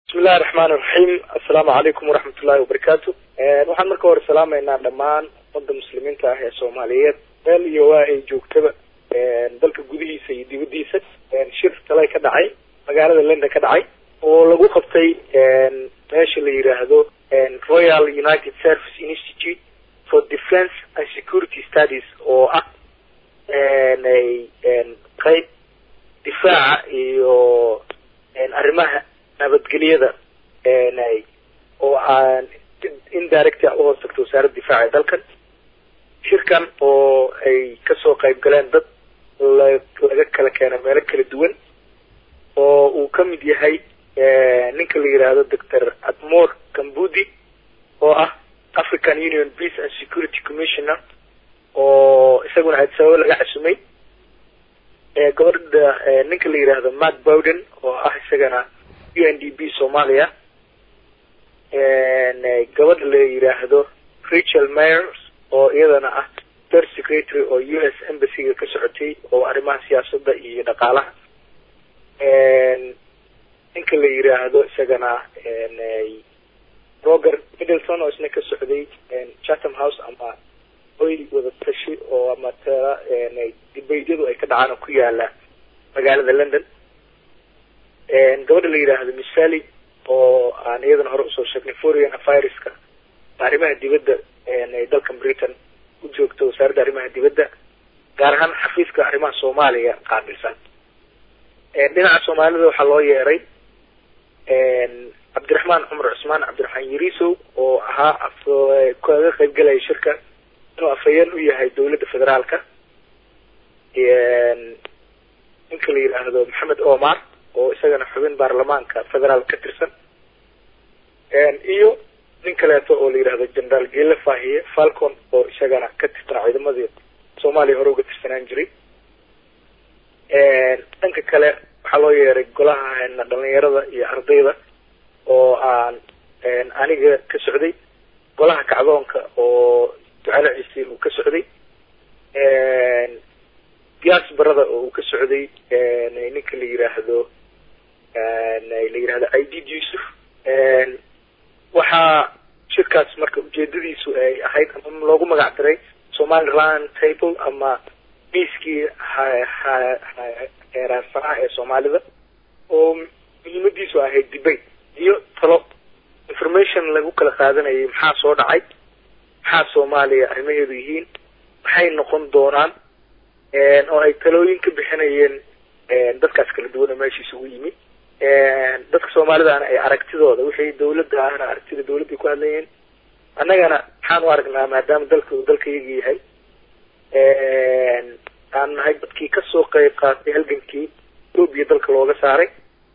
bismillahi raxmaan iraxiim assalaamu calaykum waraxmat ullahi wabarakaatu waxaan marka hore salaamaynaa dhammaan ummadda muslimiinta ah ee soomaaliyeed meel iyo waa ay joogtaba dalka gudihiisa iyo dibadiisa shir talay ka dhacay magaalada london ka dhacay oo lagu qabtay meesha la yiraahdo royal united service institute for defence and security studies oo ah qeyb difaaca iyo arrimaha nabadgelyada oo aan indirect a uhoos tagto wasaaradda difaaca ee dalkan shirkan oo ay kasoo qayb galeen dad laga kala keena meelo kala duwan oo uu ka mid yahay ninka la yiraahdo doctor admore kambudi oo ah african union peace and security commissioner oo isaguna adsababo laga casumay gabadha ninka la yiraahdo matt bowden oo ah isagana u n d b soomaaliya gabadha la yiraahdo rachel myers oo iyadana ah third secretary oo u s embassy-ga ka socotay oo arrimaha siyaasadda iyo dhaqaalaha ninka la yiraahdo isagana roger middleton oo isna ka socday chatham house ama oy wada tashi oo ama tera dibaydyadu ay ka dhacaan oo ku yaala magaalada london gabadha la yiraahdo misali oo aan iyadana hore usoo sheegnay foreign affaireska arrimaha dibadda ay dalkan britain u joogto wasaaradda arrimaha dibadda gaar ahaan xafiiska arrimaha soomaaliya qaabilsan dhinaca soomaalida waxaa loo yeeray cabdiraxmaan cumar cusmaan cabdiraxmaan yarisow oo ahaa kaga qayb galaya shirka inuu afhayeen u yahay dawladda federaalka ninka la yiraahdo maxamed omar oo isagana xubin baarlamaanka federaal ka tirsan iyo nin kaleeto oo la yirahdo generaal gele fahiye falcon oo isagana ka tirsanaa ciidamadii soomaaliya hore uga tirsanaan jiray dhanka kale waxaa loo yeeray golaha dhalinyarada iyo ardayda oo aan aniga ka socday golaha kacdoonka oo ducale ciise uu ka socday diaasbarada oo uu ka socday ninka la yiraahdo la yirahdo idid yusuf waxaa shirkaas marka ujeedadiisu ay ahayd ama loogu magac daray somaliland table ama miiskii heeraarsanaa ee soomaalida oo muhiimadiisu ahayd debate iyo talo information lagu kala qaadanayay maxaa soo dhacay maxaa soomaaliya arrimaheedu yihiin maxay noqon doonaan oo ay talooyin ka bixinayeen dadkaas kala duwan oo meesha isugu yimi dadka soomaalidaana ay aragtidooda wixii dawladda ahna aragtida dawladday ku hadlayeen annagana maxaan u aragnaa maadaama dalka uu dalkayaga yahay aan nahay dadkii kasoo qayb qaatay halgankii etoobiya dalka looga saaray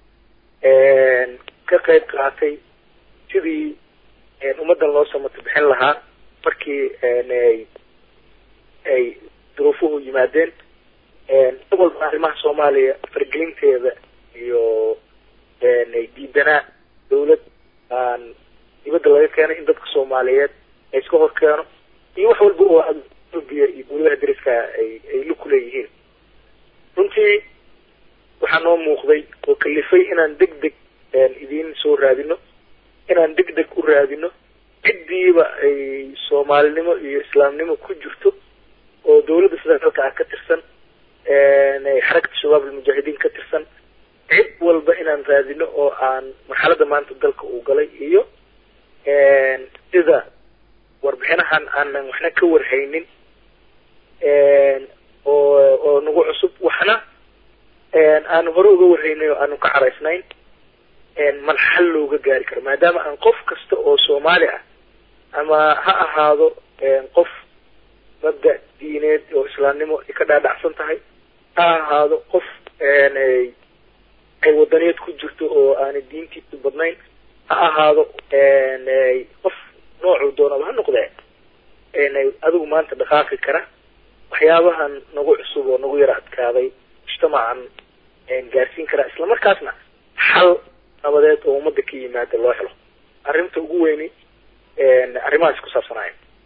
ka qayb qaatay sidii ummaddan loo samato bixin lahaa markii ay duruufuhu yimaadeen walba arrimaha soomaaliya fargelinteeda iyo diidanaa dawlad aan dibadda laga keenay in dadka soomaaliyeed ay iska hor keeno iyo wax walba oo etoobiya iyo dawladaha dariska ay ay lug ku leeyihiin runtii waxaa noo muuqday oo kalifay inaan deg deg idiin soo raadino inaan deg deg u raadino ciddiiba ay soomaalinimo iyo islaamnimo ku jirto oo dawladda federaalka ah ka tirsan xarakata shabaab almujaahidiin ka tirsan cid walba inaan raadino oo aan marxaladda maanta dalka uu galay iyo sida warbixinahan aanan waxna ka warhaynin oo oo nagu cusub waxna aanu hore uga warhaynay oo aanu ka caraysnayn mal xal looga gaari karo maadaama aan qof kasta oo soomaali ah ama ha ahaado qof mabda diineed oo islaamnimo ay ka dhaadhacsan tahay ha ahaado qof ay wadaniyad ku jirto oo aanay diintiisu badnayn ha ahaado qof noocuu doonaba ha noqdee adigu maanta dhaqaaqi kara waxyaabahan nagu cusub oo nagu yara adkaaday mujtamacan gaarsiin karaa islamarkaasna xal nabadeed oo ummadda ka yimaada loo helo arrinta ugu weyni arrimahaas ku saabsanaya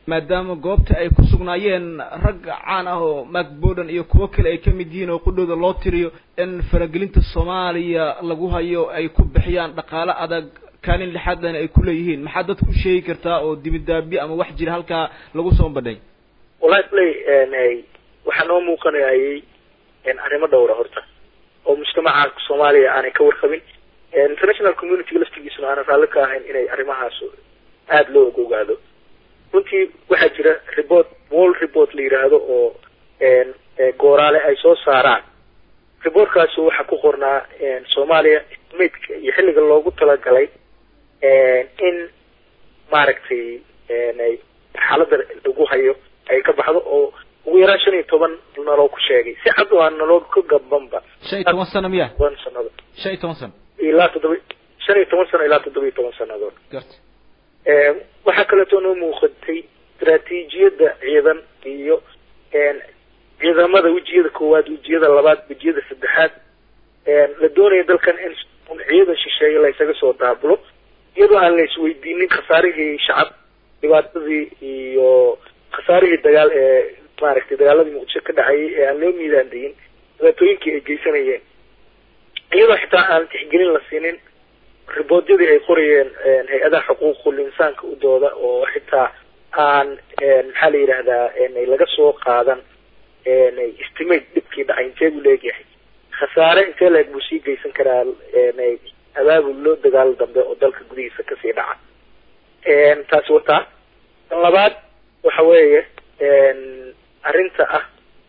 maadaama goobta ay ku sugnaayeen rag caan ah oo mark borden iyo kuwo kale ay kamid yihiin oo qudhooda loo tiriyo in faragelinta soomaaliya lagu hayo ay ku bixiyaan dhaqaale adag kaalin lixaadlana ay kuleeyihiin maxaa dadka u sheegi kartaa oo dibidaabi ama wax jira halkaa lagu soo bandhay wallahi play waxaa noo muuqanayay arrimo dhowra horta oo mujtamaca soomaaliya aanay ka warqabin international community laftigiisuna aanan raalli ka ahayn inay arrimahaas aada loo og ogaado runtii waxaa jira report wall report la yidhaahdo oo gooraale ay soo saaraan reportkaasi waxaa ku qornaa soomaaliya maydka iyo xilliga loogu talagalay in maaragtay xaaladda lagu hayo ay ka baxdo oo ugu yaraan shan iyo toban naloo ku sheegay si cad oo aan naloo ka gabanba shan iyo toban sano miya toban sanado shan iyo toban sano ilaa toddoba shan iyo toban sano ilaa toddoba iyo toban sanadood garta waxaa kaleeto noo muuqatay istaraatiijiyadda ciidan iyo ciidamada wejiyada koowaad wejiyada labaad wejiyada saddexaad la doonaya dalkan in ciidan shisheeye la isaga soo daabulo iyadoo aan la isweydiinin khasaarihii shacab dhibaatadii iyo khasaarihii dagaal ee maaragtay dagaaladii muqdisho ka dhacayay ee aan loo miidaandayin dhibaatooyinkii ay geysanayeen iyadoo xitaa aan tixgelin la siinin riboodyadii ay qorayeen hay-adaha xuquuqul insaanka u dooda oo xitaa aan maxaa la yidhahdaa laga soo qaadan estimate dhibkii dhacay intee buu leegyahay khasaare intee leeg buu sii geysan karaa abaabullo dagaal dambe oo dalka gudihiisa kasii dhaca taasi wataa tan labaad waxa weeye arrinta ah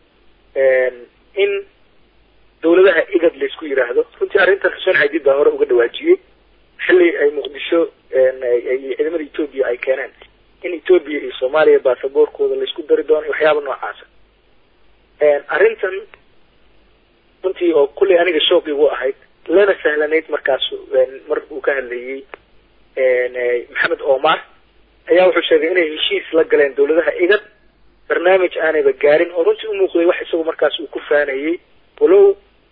in dawladaha igad laysku yidhaahdo runtii arrintan xuseen xadiid baa hore uga dhawaajiyey xilli ay muqdisho ciidamada etoobiya ay keeneen in etoobiya iyo soomaaliya baasaboorkooda laysku dari doono iyo waxyaaba noocaasa arrintan runtii oo kullay aniga shoog igu ahayd lana sahlanayd markaas mar uu ka hadlayey maxamed omar ayaa wuxuu sheegay inay heshiis la galeen dawladaha igad barnaamij aanayba gaarin oo runtii umuuqday wax isagu markaas uu ku faanayey walow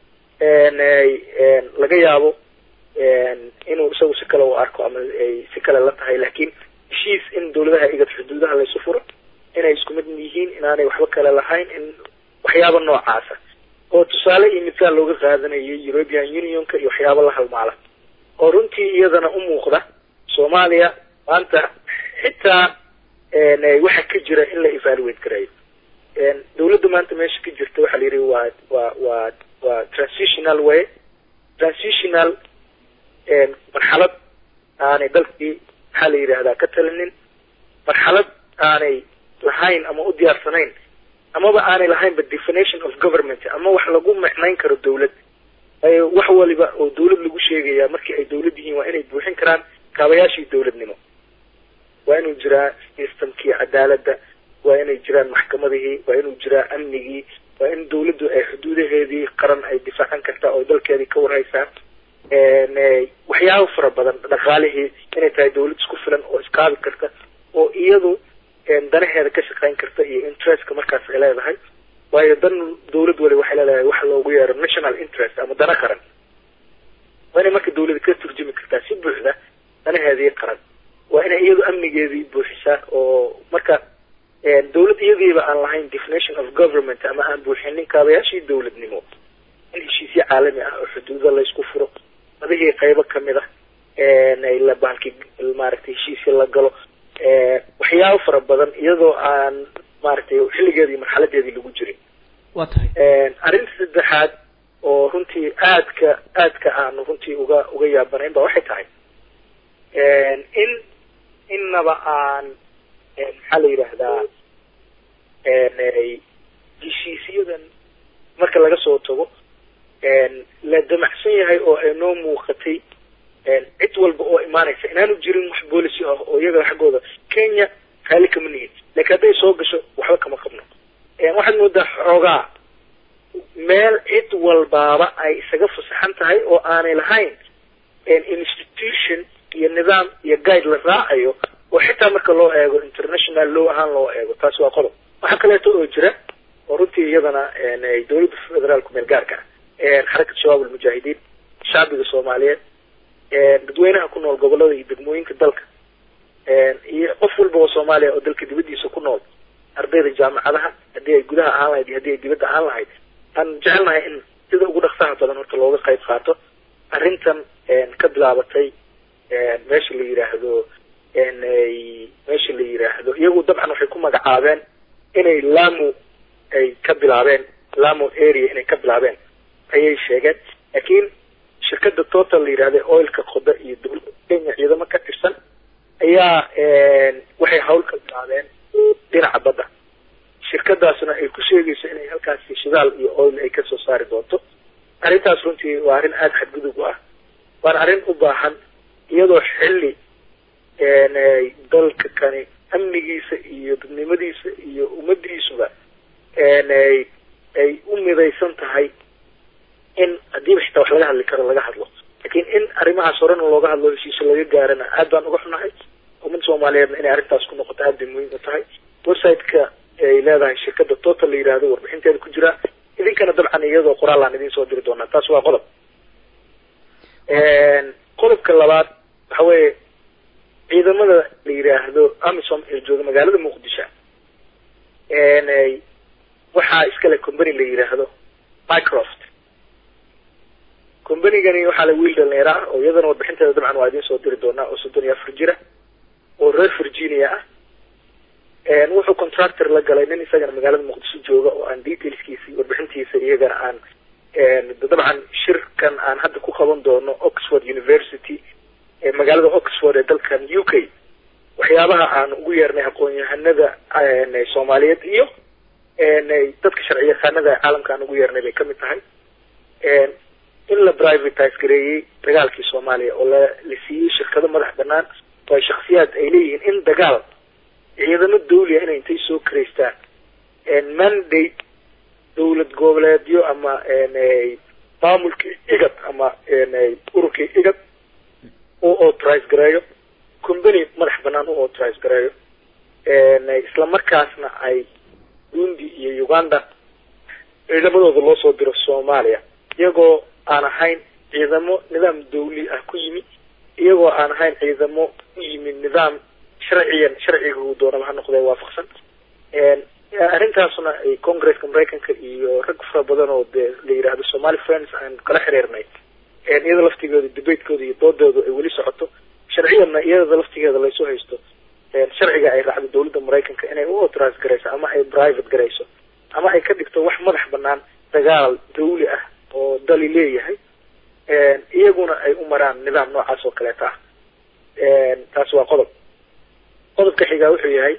laga yaabo inuu isagu si kale u arko ama ay si kale la tahay laakiin heshiis in dawladaha igad xuduudaha laysu furo inay isku mid yihiin inaanay waxba kale lahayn in waxyaaba noocaasa oo tusaale iyo midkaal looga qaadanayay european unionka iyo waxyaaba la halmaala oo runtii iyadana u muuqda soomaaliya maanta xitaa waxa ka jira in la evaluate garayo dawladda maanta meesha ka jirta waxaa la yidhi waa waa waa waa transitional way transitional marxalad aanay dalkii maxaa la yidhahdaa ka talinin marxalad aanay lahayn ama u diyaarsanayn amaba aanay lahaynba definition of government ama wax lagu micnayn karo dawlad wax waliba oo dawlad lagu sheegaya markii ay dawlad yihiin waa inay buuxin karaan kaabayaashii dawladnimo waa inuu jiraa systemkii cadaaladda waa inay jiraan maxkamadihii waa inuu jiraa amnigii waa in dawladdu ay xuduudaheedii qaran ay difaacan kartaa oo dalkeedii ka warhaysaa waxyaabo fara badan dhaqaalihii inay tahay dawlad isku filan oo iskaabi karta oo iyadu danaheeda ka shaqayn karta iyo interestka markaas ay leedahay waayo dan dawlad wali waxay leedahay waxa loogu yeero national interest ama dana qaran waa inay marka dawlada ka turjumi kartaa si buuxda danaheedii qaran waa inay iyadu amnigeedii buuxisaa oo marka dawlad iyadiiba aan lahayn definition of government ama aan buuxinin kaabayaashii dawladnimo in heshiisyo caalami ah oo xuduuda laysku furo madihii qaybo kamid ah la bahalki maaragtay heshiisya la galo waxyaabo fara badan iyadoo aan maaragtay xilligeedii marxaladeedii lagu jirin wa tahay arrinta saddexaad oo runtii aadka aadka aanu runtii uga uga yaabanayn ba waxay tahay in innaba aan maxaa la yidhaahdaa heshiisyadan marka laga soo tago la damacsan yahay oo ay noo muuqatay cid walba oo imaanaysa inaanu jirin wax boolicy ah oo iyaga xaggooda kenya raali kama nihin lakin hadday soo gasho waxba kama qabno waxaad moodaa xoogaa meel cid walbaaba ay isaga fasaxan tahay oo aanay lahayn institution iyo nidaam iyo guide la raacayo oo xitaa marka loo eego international law ahaan loo eego taasi waa qodob waxaa kaleeto oo jira oo runtii iyadana dawladda federaalku meel gaarka ah xarakat shabaab almujaahidiin shacbiga soomaaliyeed dadweynaha ku nool gobolada iyo degmooyinka dalka iyo qof walba oo soomaali soomaaliya oo dalka dibaddiisa ku nool ardayda jaamacadaha haddii ay gudaha ahaan lahayd iyo haddii ay dibadda ahaan lahayd aan jecelnahay in sida ugu dhaqsaha badan horta looga qayb qaato arrintan ka bilaabatay meesha la yidhaahdo meesha la yidhaahdo iyagu dabcan waxay ku magacaabeen inay lamu ay ka bilaabeen lamu area inay ka bilaabeen ayay sheegeen laakiin shirkada total la yidhahda oilka qoda iyo dowladda kenya ciidamo ka tirsan ayaa waxay hawl ka bilaabeen dhinaca badda shirkadaasna ay ku sheegayso inay halkaasi shidaal iyo oil ay kasoo saari doonto arrintaas runtii waa arrin aada xadgudub u ah waana arrin u baahan iyadoo xilli dalka kani amnigiisa iyo dadnimadiisa iyo ummadiisuba ay u midaysan tahay in haddiiba xitaa wax laga hadli karo laga hadlo laakiin in arrimahaas horena looga hadlo heshiisyo laga gaarana aad baan uga xunahay ummadda soomaaliyeedna inay arrintaas ku noqoto aad bay muhiim u tahay website-ka ay leedahay shirkada total la yidhaahdo warbixinteeda ku jira idinkana dabcan iyadoo qoraal aan idiin soo diri doonaa taas waa qodob qodobka labaad waxa weeye ciidamada la yidhaahdo amisom ee jooga magaalada muqdisho waxaa iskale company la yidhaahdo microft combanygani waxaa la wiil dhalinyaro ah oo iyadana warbixinteeda dabcan waa idiin soo diri doonaa oo soddon iyo afar jira oo reer virginia ah wuxuu contractor la galay nin isagana magaalada muqdisho jooga oo aan detailskiisi warbixintiisa iyagana aan dabcan shirkan aan hadda ku qaban doono oxford university ee magaalada oxford ee dalkan u k waxyaabaha aan ugu yeernay aqoon-yahanada soomaaliyeed iyo dadka sharci yaqaanada caalamka aan ugu yeernay bay kamid tahay in la privatise gareeyey dagaalkii soomaaliya oo la la siiyey shirkado madax banaan oo ay shaksiyaad ay leeyihiin in dagaal ciidamo dawliya inay intay soo karaystaan mandate dawlad goboleedyo ama maamulkii igad ama ururkii igad u authorize gareeyo company madax banaan u authorize gareeyo isla markaasna ay burundi iyo uganda ciidamadooda loo soo diro soomaaliya iyagoo aan ahayn ciidamo nidaam dawli ah ku yimi iyagoo aan ahayn ciidamo ku yimi nidaam sharciyan sharciga uu doonaba ha noqdee waafaqsan arrintaasna ay congresska maraykanka iyo rag fara badan oo dee la yidhaahdo somali friends aan kala xiriirnay iyada laftigeeda debatekooda iyo doodooda ay weli socoto sharciyanna iyada laftigeeda laysoo haysto sharciga ay raacdo dawladda maraykanka inay u authorize garayso ama ay private garayso ama ay ka dhigto wax madax banaan dagaal dawli ah oo dali leeyahay iyaguna ay u maraan nidaam noocaas oo kaleeta ah taas waa qodob qodobka xigaa wuxuu yahay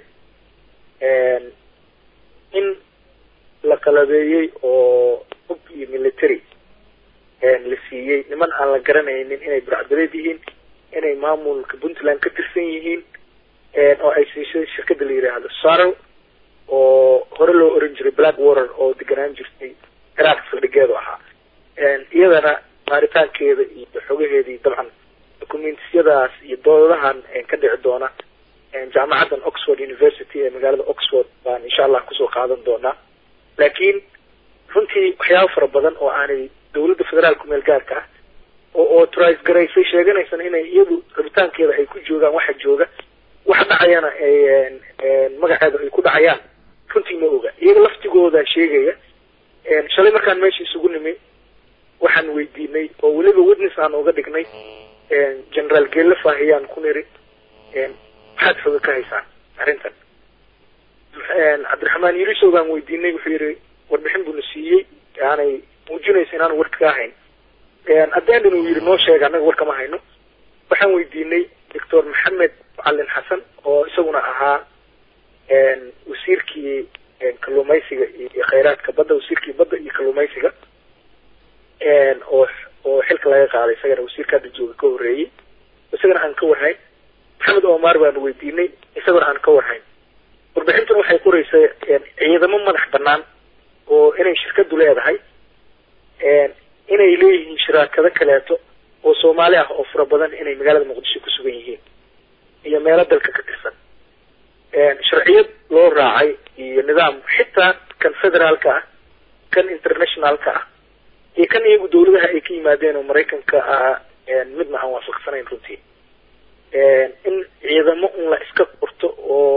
in la qalabeeyey oo hub iyo military la siiyey niman aan la garanaynin inay burcadbadeed yihiin inay maamulka puntland ka tirsan yihiin oo ay siisay shirkada la yidhaahdo sarrow oo hore loo oran jiray black water oo deganaan jirtay ciraaq saldhigeedu ahaa iyadana baaritaankeeda iyo xogaheedii dabcan documentyadaas iyo doodahan ka dhici doona jaamacaddan oxford university ee magaalada oxford baan insha allah kusoo qaadan doonaa laakiin runtii waxyaaba fara badan oo aanay dawladda federaalku meel gaarka ah oo authorize garaysay sheeganaysana inay iyadu rabitaankeeda ay ku joogaan waxa jooga waxa dhacayana magaceeda ay ku dhacayaan runtii ma oga iyaga laftigooda sheegaya shalay markaan meesha isugu nimi waxaan weydiinay oo weliba witness aan uga dhignay generaal geelle faahiyaan ku niri maxaad xoga ka haysaan arrintan cabdiraxmaan yurisow baan weydiinay wuxuu yihi warbixin buuna siiyey aanay muujinaysa inaanu warka ka hayn addendin uu yihi noo sheega annaga war kama hayno waxaan weydiinay doctor maxamed macalin xasan oo isaguna ahaa wasiirkii kalluumaysiga iyo khayraadka badda wasiirkii badda iyo kalluumaysiga oo oo xilka laga qaaday isagana wasiirka hadda jooga ka horreeyey isagana aan ka warhayn maxamed omar baanu weydiinay isagona aan ka warhayn warbixintan waxay qoraysaa ciidamo madax banaan oo inay shirkadu leedahay inay leeyihiin shiraakado kaleeto oo soomaali ah oo fara badan inay magaalada muqdisho ku sugan yihiin iyo meelo dalka ka tirsan sharciyad loo raacay iyo nidaam xitaa kan federaalka ah kan internationalka ah iyo kan iyagu dawladaha ay ka yimaadeen oo maraykanka ah midna aan waafaqsanayn runtii in ciidamo un la iska qorto oo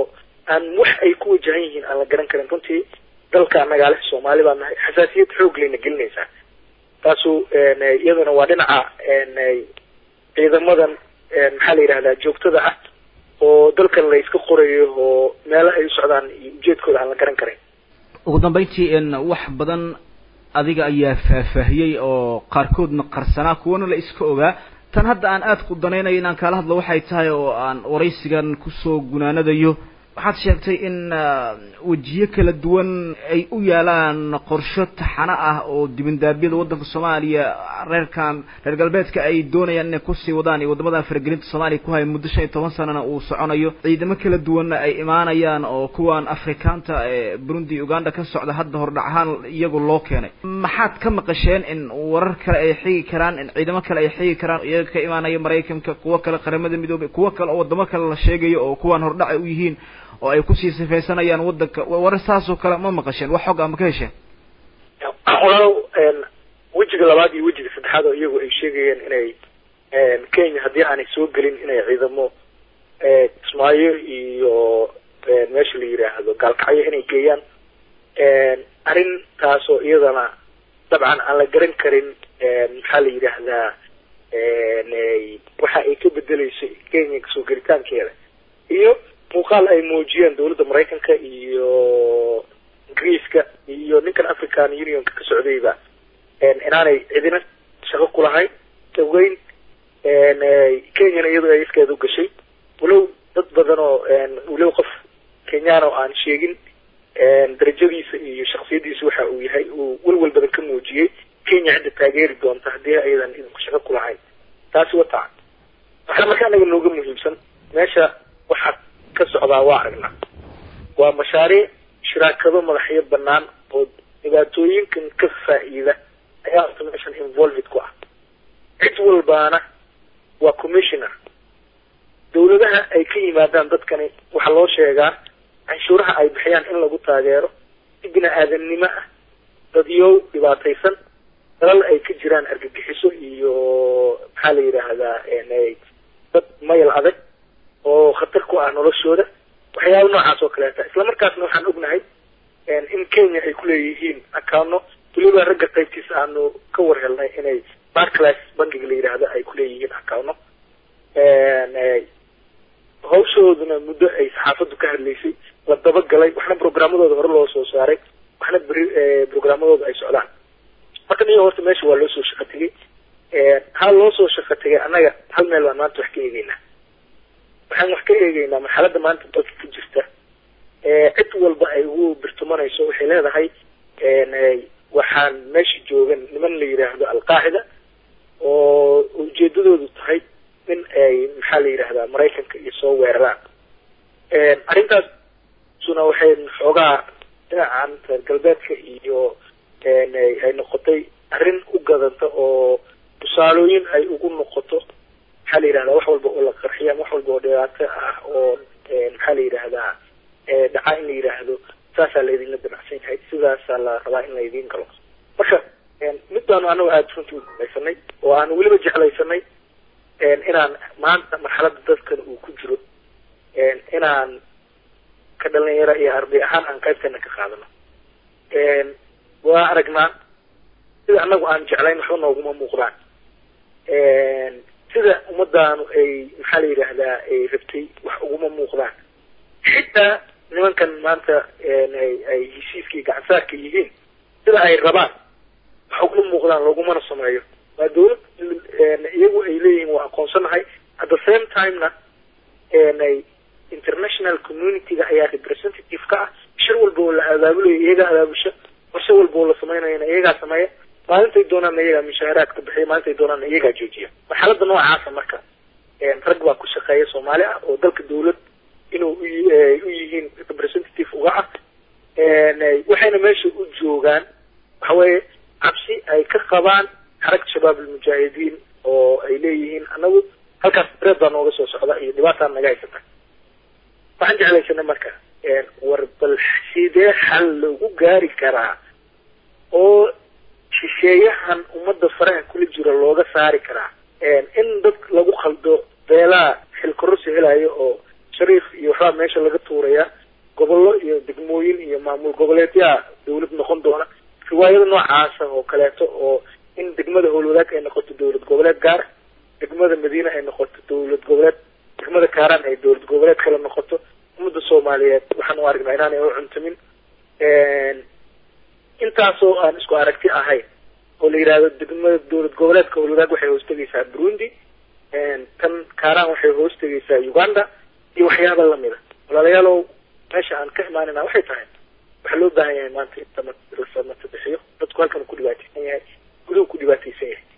aan wax ay ku wajahan yihiin aan la garan karin runtii dalka nagaale soomaali baa nahay xasaasiyad xoog layna gelinaysaa taasu iyaduna waa dhinaca ciidamadan maxaa la yidhahdaa joogtada ah oo dalkan la iska qorayo oo meelo ay u socdaan iyo ujeedkooda aan la garan karin ugu dambeyntii wax badan adiga ayaa faahfaahiyey oo qaarkoodna qarsanaa kuwana la iska ogaa tan hadda aan aada ku danaynayo inaan kaala hadlo waxay tahay oo aan waraysigan kusoo gunaanadayo waxaad sheegtay in wejiyo kala duwan ay u yaalaan qorsho taxano ah oo dibindaabyada waddanka soomaaliya reerkan reer galbeedka ay doonayaan inay kusii wadaan iyo waddamadan faragelinta soomaaliya ku haya muddo shan iyo toban sanana uu soconayo ciidamo kala duwanna ay imaanayaan oo kuwan afrikaanta ee burundi uganda ka socda hadda hordhac ahaan iyagu loo keenay maxaad ka maqasheen in warar kale ay xigi karaan in ciidamo kale ay xigi karaan iyaga ka imaanaya maraykanka kuwo kale qaramada midoobay kuwo kale oo waddamo kale la sheegayo oo kuwan hordhac ay u yihiin oo ay kusii sifaysanayaan waddanka warar saasoo kale ma maqasheen wax xog ama ka hesheen walaalow wejiga labaad iyo wejiga saddexaad oo iyagu ay sheegayeen inay kenya haddii aanay soo gelin inay ciidamo kismaayo iyo meesha la yidhaahdo gaalkacyo inay geeyaan arrintaasoo iyadana dabcan aan la garan karin maxaa la yidhaahdaa waxa ay ka bedeleyso kenya soo gelitaankeeda iyo muuqaal ay muujiyeen dawladda maraykanka iyo ingiriiska iyo ninkan african unionka ka socdayba inaanay cidina shaqo ku lahayn daweyn kenyana iyadoo ay iskeeda u gashay walow dad badan oo walow qof kenyaan oo aan sheegin darajadiisa iyo shaksiyadiisa waxa uu yahay uu welwel badan ka muujiyey kenya cidda taageeri doonta haddii aydan idinku shaqo ku lahayn taasi wataa waxaa marka anaga nooga muhiimsan meesha waxaa ka socdaa waa aragnaa waa mashaariic shiraakado madaxyo banaan oo dhibaatooyinkan ka faa-iida ayaa horta meeshan involved ku ah cid walbaana waa commissioner dawladaha ay ka yimaadaan dadkani waxaa loo sheegaa canshuuraha ay bixiyaan in lagu taageero si bini aadamnimo ah dadyow dhibaataysan dalal ay ka jiraan argagixiso iyo maxaa la yidhaahdaa dad mayl adag oo khatar ku ah noloshooda waxyaaba noocaas oo kaleeta isla markaasna waxaan ognahay in kenya ay kuleeyihiin akaano weliba ragga qaybtiisa aanu ka war helnay inay barclass bankiga la yidhaahdo ay kuleeyihiin akaano hawshooduna muddo ay saxaafaddu ka hadlaysay la dabagalay waxna programmadooda hore loo soo saaray waxna beri programmadooda ay socdaan marka niyo horta meesha waa loo soo shaqo tegay ha loo soo shaqo tegay annaga hal meel baan maanta wax ka eegeynaa waxaan wax ka eegeynaa marxaladda maanta dalka ka jirta cid walba ay ugu birtumanayso waxay leedahay waxaan meesha joogan niman la yidhaahdo alqaacida oo ujeedadoodu tahay in ay maxaa la yidhahdaa maraykanka iyo soo weeraraan arrintaasuna waxay xoogaa dhinacan reer galbeedka iyo ay noqotay arrin u gadanta oo tusaalooyin ay ugu noqoto maxaa la yidhahdaa wax walba oo la qarxiya wax walba oo dhibaato ah oo maxaa la yidhahdaa dhaca in la yidhaahdo saasaa laydinla damacsan yahay sidaasaa la rabaa in laydin galo marka mid baanu anagu aada runtii u dambaysanay oo aanu weliba jeclaysanay inaan maanta marxaladda dadkan uu ku jiro inaan ka dhalinyaro iyo arday ahaan aan qaybteena ka qaadano waa aragnaa sida anagu aan jeclayn waxba nooguma muuqdaan sida ummadaanu ay maxaa la yidhaahdaa ay rabtay wax uguma muuqdaan xitaa nimankan maanta ay heshiiskii gacansaarka yihiin sida ay rabaan wax uguma muuqdaan loogumana sameeyo waa dawlad iyagu ay leeyihiin waa aqoonsanahay at the same timena international community-ga ayaa representative ka ah shir walba oo la abaabulayo iyagaa abaabusha qorshe walba oo la samaynayana iyagaa sameeya maalintay doonaanna iyagaa mishaaraadka bixiya maalintay doonaanna iyagaa joojiya marxaladda noocaasa marka rag baa ku shaqeeya soomaali ah oo dalka dawlad inuu u yihiin representative uga ah waxayna meesha u joogaan waxa weeye cabsi ay ka qabaan xarag shabaab almujaahidiin oo ay leeyihiin anagu halkaas dareed baa nooga soo socda iyo dhibaataa naga haysata waxaan jeclaysanay marka war bal sidee xal lagu gaari karaa oo shisheeyahan ummadda faraha kula jira looga saari karaa in dad lagu khaldo beelaa xilkororsi helayo oo shariif iyo waxbaa meesha laga tuuraya gobollo iyo degmooyin iyo maamul goboleedyaa dawlad noqon doona riwaayado noocaasa oo kaleeto oo in degmada howlwadaag ay noqoto dawlad goboleed gaara degmada madiine ay noqoto dawlad goboleed degmada kaaraan ay dawlad goboleed kale noqoto ummadda soomaaliyeed waxaan u aragnaa inaanay u cuntamin intaasoo aan isku aragti ahayn oo la yidhahdo degmada dawlad goboleedka howlwadaag waxay hoostegaysaa burundi tan kaaraan waxay hoostegaysaa uganda iyo waxyaaba lamida walaalayaalow meesha aan ka imaanayna waxay tahay waxaa loo baahan yahay maanta in samata bixiyo dadku halkan ku dhibaateysan yahay guduhu ku dhibaateysan yahay